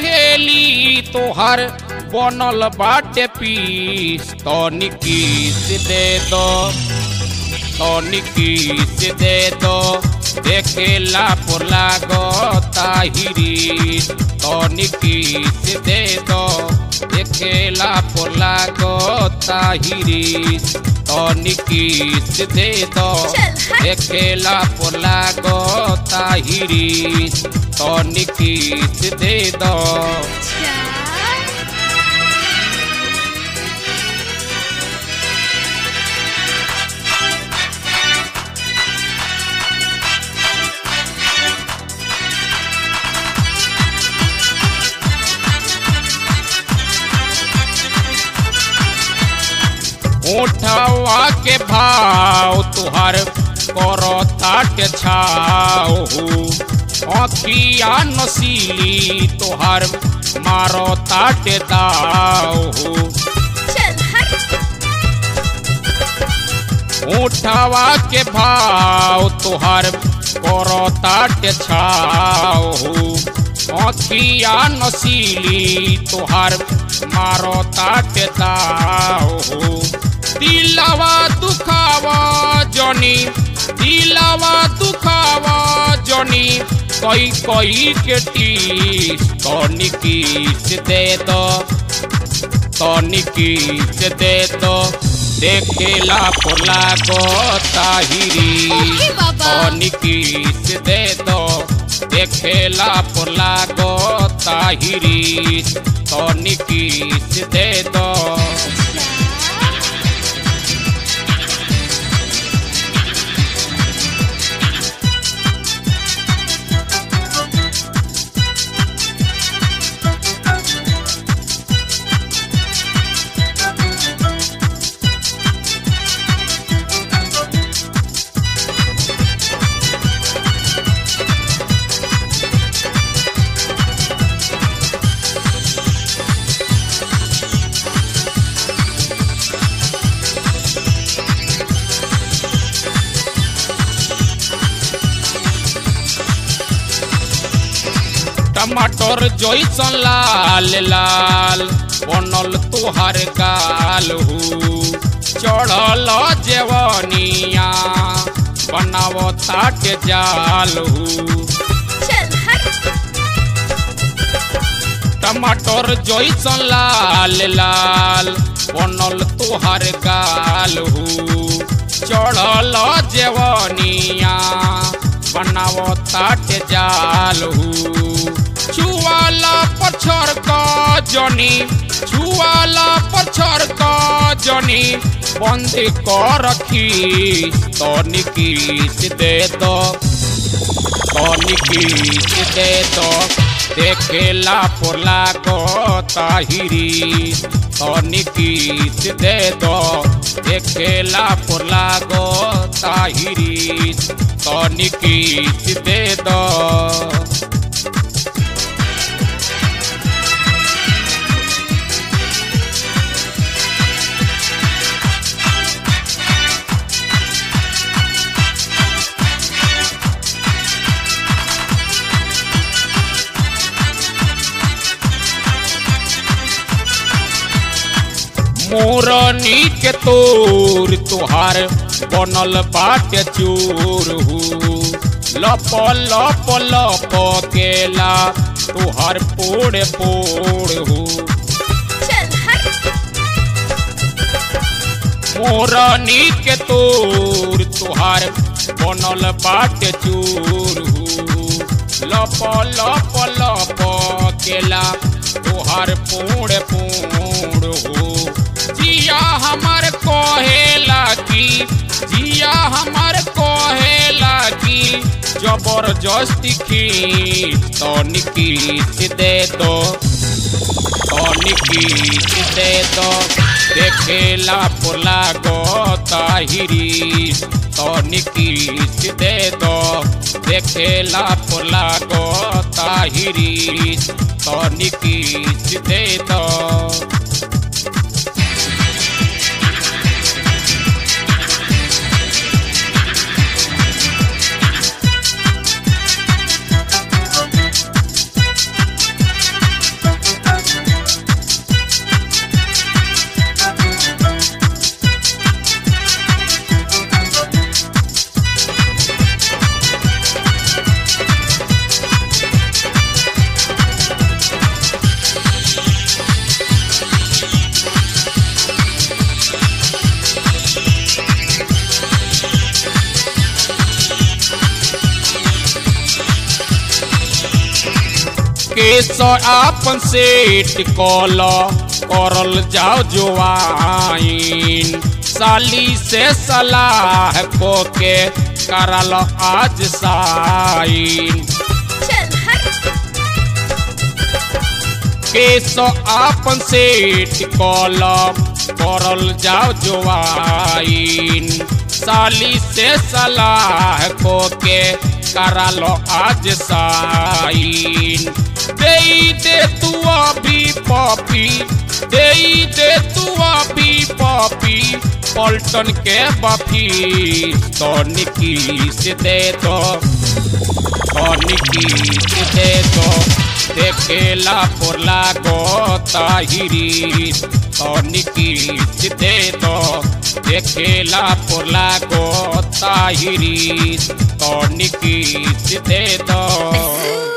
सहेली तोहर बनल बाटे पीस तनिकीस दे दो तनिकीस दे दो देखेला पर लागो ताहिरी तनिकीस दे दो देखेला पर लागो ताहिरी तनिकीस दे दो चल हट देखेला पर लागो ताहिरी तनिकीस दे दो अच्छा उठवा के भाव तुहर करो ताट छाओ अखिया नसीली तुहर मारो ताट दाओ चल हट उठवा के भाव तुहर करो ताट छाओ अखिया नसीली तुहर मारो ताट दाओ दिलवा दुखावा जनी दिलवा दुखावा जनी कई कई के टीस तनिकीस दे दो तनिकीस दे दो देखेला पर लागो ताहिरी ओके बाबा तनिकीस दे दो देखेला पर लागो ताहिरी तनिकीस दे दो टमाटर जैसन लाल लाल बनल तुहार गाल हु चढ़ल जेवनिया बनाव ताट जाल हु चल हट टमाटर जैसन लाल लाल बनल तुहार गाल हु चढ़ल जेवनिया बनाव ताट जाल हु छुआला पछर क जनी छुआला पछर क जनी बंद कर रखी तनिकीस दे दो तनिकीस दे दो देखेला पर लागो ताहिरी तनिकीस दे दो देखेला पर लागो ताहिरी तनिकीस दे दो मोरनी के तोर तुहार बनल बाट चोर हु लप लप लप केला तुहार पोड़ पोड़ हु चल हट मोरनी के तोर तुहार बनल बाट चोर हु लप लप लप केला तुहार पोड़ पोड़ हो जिया हमर कहेला की जिया हमर कहेला की जबरदस्ती खींच तनिकीस दे दो तनिकीस दे दो देखेला पोला गो ताहिरी तनिकीस दे दो देखेला पोला गो ताहिरी तनिकीस दे दो केस आपन सेट कल करल जाओ जोआइन साली से सलाह को के करल आज साइन चल हट केस आपन सेठ कलम करल जाओ जोआइन साली से सलाह को के करालो आज साइन दे दे तू अभी पपी दे दे तू अभी पपी पलटन के बफी तो निकी से दे दो অনিকিত দেত দেখেলা পড়লা গতাহিরি অনিকিত দেত দেখেলা পড়লা গতাহিরি অনিকিত দেত